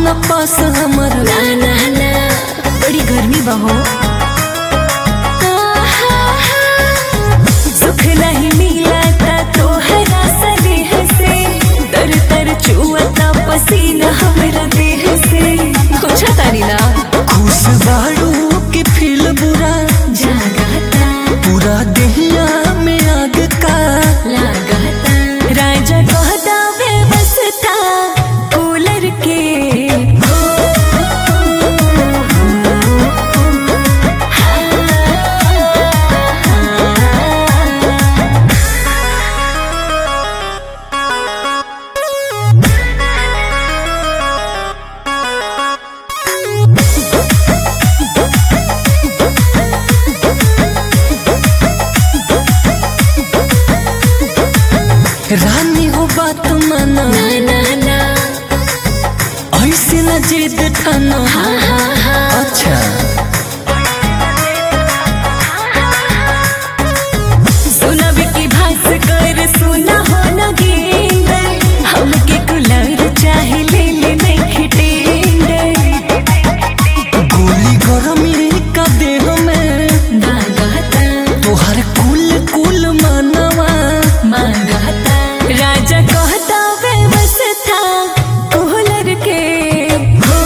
न पास हमर ना ना ना बड़ी गर्मी बहो सुख नहीं मिला ता तोहरा सनेह से तर तर चुअता पसीना हमरा देह से कुछ तारी ना खुश बाड़ू के फील बुरा जागता पूरा देहिया में आग का लागता राजा कहता व्यवस्था कूलर के रानी हो बात माना ना ना ना ऐसे न जिद ठाना हाँ हाँ हाँ अच्छा सुना की भास कर सुना हो न गेंद हमके कुलर चाहे ले ले नहीं खिटेंगे गोली गरमी का देह में मांगता तोहर कुल कुल मानवा मांगता राजा कहता व्यवस्था कूलर के हो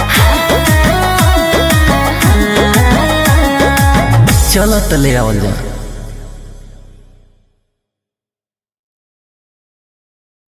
चल तले आवल जा